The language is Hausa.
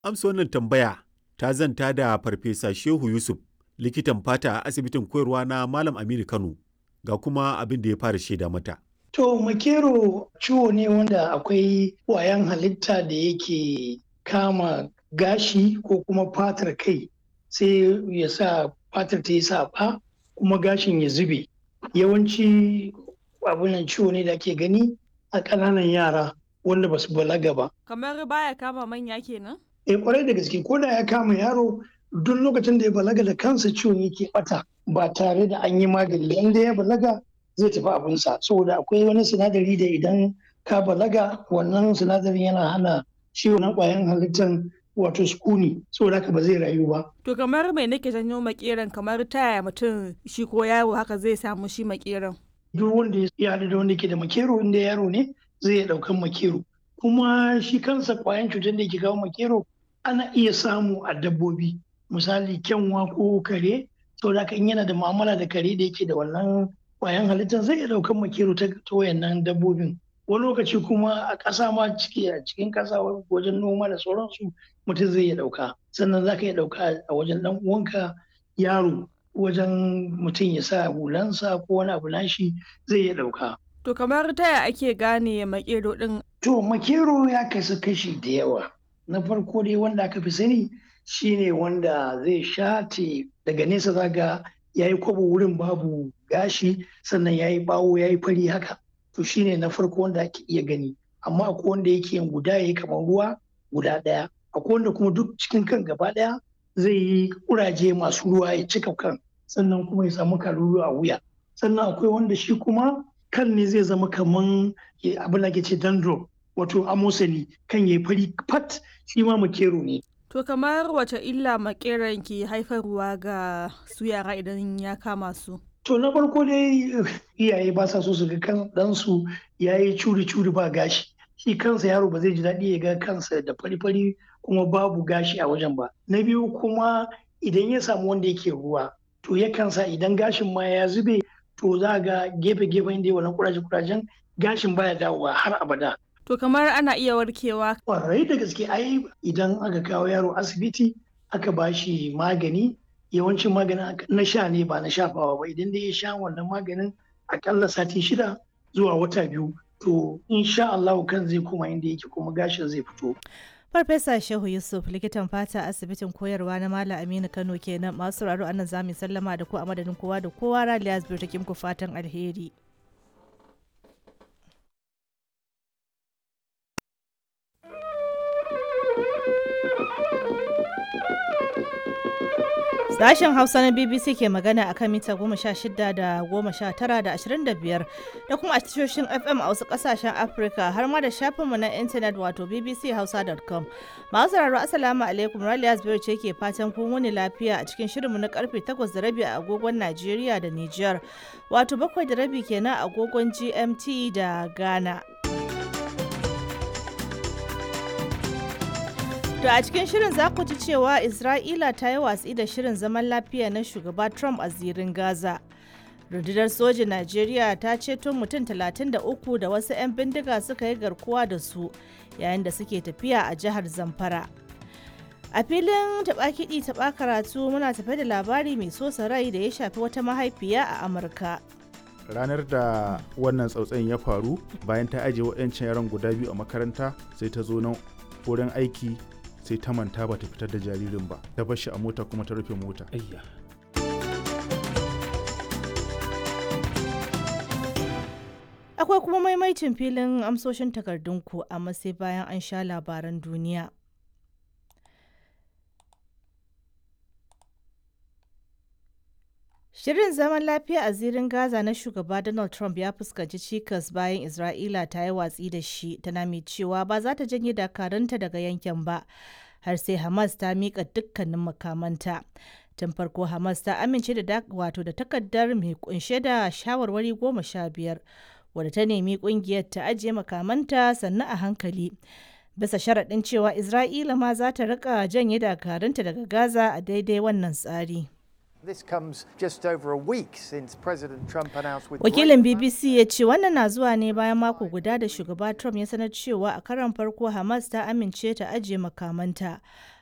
Amsa wannan tambaya ta zanta da Farfesa Shehu Yusuf, likitan fata a asibitin koyarwa na Malam Aminu Kano, ga kuma abin da ya fara shaida mata. To, makero ciwo ne wanda akwai ƙwayan halitta da yake kama gashi ko kuma fatar kai sai ya sa fatar ta yi saɓa kuma gashin ya zube. Yawanci abunan ciwo ne da ake gani a ƙananan yara wanda ba su balaga ba. Kamar baya kama manya kenan? Eh kwarai da gaske ko da ya kama yaro duk lokacin da ya balaga da kansa ciwon yake bata ba tare da an yi magani inda ya balaga zai tafi abinsa saboda akwai wani sinadari da idan ka balaga wannan sinadarin yana hana ciwo na ƙwayan halittar wato sukuni saboda haka ba zai rayu ba. To kamar mai nake janyo makeran kamar taya mutum shi ko yaro haka zai samu shi makeran. Duk wanda ya haɗu da wanda ke da makero inda yaro ne zai iya ɗaukan makero. Kuma shi kansa ƙwayan cutar da ke kawo makero ana iya samu a dabbobi misali kyanwa ko kare saboda haka in yana da mu'amala da kare da yake da wannan ƙwayan halittar zai iya ɗaukan makero ta wayannan dabbobin. wani lokaci kuma a ƙasa ma ciki a cikin ƙasa wajen noma da sauransu mutum zai iya ɗauka sannan za ka iya ɗauka a wajen ɗan uwanka yaro wajen mutum ya sa hulansa ko wani abu nashi zai iya ɗauka. To kamar taya ake gane makero ɗin? To makero ya kasu kashi da yawa. Na farko dai wanda aka fi sani shine wanda zai shate daga nesa zaga ya yi kwabo wurin babu gashi sannan ya yi bawo ya yi fari haka. to shine na farko wanda ake iya gani amma akwai wanda yake yin guda yayi kamar ruwa guda ɗaya akwai wanda kuma duk cikin kan gaba ɗaya zai yi kuraje masu ruwa ya cika kan sannan kuma ya samu kalulu a wuya sannan akwai wanda shi kuma kan ne zai zama kaman abin da ke ce dandruff wato amosani kan yayi fari fat shi ma makero ne To kamar wace illa makeran ke haifarwa ga su yara idan ya kama su? To na farko dai iyaye ba sa so su ga kan ɗansu ya yi curi-curi ba gashi. Shi kansa yaro ba zai ji daɗi ya ga kansa da fari-fari kuma babu gashi a wajen ba. Na biyu kuma idan ya samu wanda yake ruwa to yakan sa idan gashin ma ya zube to za ga gefe-gefen da wannan kuraje-kurajen gashin baya dawowa har abada. To kamar ana iya warkewa. Kwarai da gaske ai idan aka kawo yaro asibiti aka ba shi magani yawancin maganin na sha ne ba na shafawa ba idan dai ya sha wannan maganin akalla sati shida zuwa wata biyu to insha Allah kan zai koma inda yake kuma gashin zai fito. Farfesa Shehu Yusuf likitan fata asibitin koyarwa na Malam Aminu Kano kenan masu raro anan zamu sallama da ku a madadin kowa da kowa Raliya Zubir take muku fatan alheri. Sashen Hausa na BBC ke magana akan mita goma sha shida da goma sha tara da ashirin da biyar da kuma a tashoshin FM a wasu kasashen Afirka har ma da shafinmu na intanet wato bbchausa.com. Masu sauraro Assalamu alaikum Raliya Zubairu ce ke fatan kun wuni lafiya a cikin shirinmu na karfe takwas da rabi a agogon Najeriya da Nijar wato bakwai da rabi kenan a agogon GMT da Ghana. To a cikin shirin za ku ji cewa Isra'ila ta yi watsi da shirin zaman lafiya na shugaba Trump a zirin Gaza. Rundunar sojin Najeriya ta ceto mutum 33 da wasu 'yan bindiga suka yi garkuwa da su yayin da suke tafiya a jihar Zamfara. A filin taɓa kiɗi taɓa karatu muna tafe da labari mai sosa rai da ya shafi wata mahaifiya a Amurka. ranar da wannan tsautsayin ya faru bayan ta ajiye waɗancan yaran guda biyu a makaranta sai ta zo nan wurin aiki sai ta manta ba ta fitar da jaririn ba ta bar shi a mota kuma ta rufe mota akwai kuma maimaicin filin amsoshin takardunku amma sai bayan an sha labaran duniya Shirin zaman lafiya a zirin Gaza na shugaba Donald Trump ya fuskanci cikas bayan Isra'ila ta yi watsi da shi tana mai cewa ba za ta janye dakarunta daga yankin ba har sai Hamas ta miƙa dukkanin makamanta. Tun farko Hamas ta amince da wato da takardar mai kunshe da shawarwari goma sha biyar wadda ta nemi kungiyar ta ajiye makamanta sannan a hankali. Bisa sharaɗin cewa Isra'ila ma za ta rika janye dakarunta daga Gaza a daidai wannan tsari. This comes just over a week since President Trump announced with Wakilin BBC ya ce wannan na zuwa ne bayan mako guda da shugaba Trump ya sanar cewa a karon farko Hamas ta amince ta ajiye makamanta.